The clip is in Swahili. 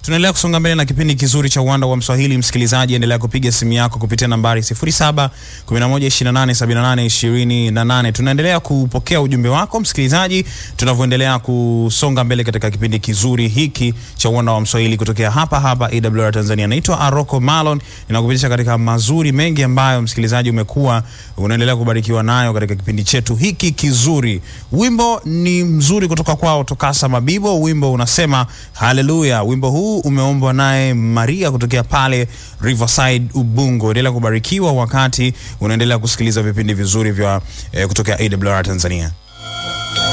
Tunaendelea kusonga mbele na kipindi kizuri cha uwanda wa Mswahili. Msikilizaji, endelea kupiga simu yako kupitia nambari 07 11 28 78 28. Tunaendelea kupokea ujumbe wako msikilizaji, tunavyoendelea kusonga mbele katika kipindi kizuri hiki cha uwanda wa Mswahili kutokea hapa hapa AWR Tanzania. Naitwa Aroko Malon, ninakupitisha katika mazuri mengi ambayo msikilizaji umekuwa unaendelea kubarikiwa nayo katika kipindi chetu hiki kizuri. Wimbo ni mzuri kutoka kwao Tokasa Mabibo, wimbo unasema haleluya. Wimbo huu umeombwa naye Maria kutokea pale Riverside Ubungo. Endelea kubarikiwa wakati unaendelea kusikiliza vipindi vizuri vya eh, kutokea AWR Tanzania.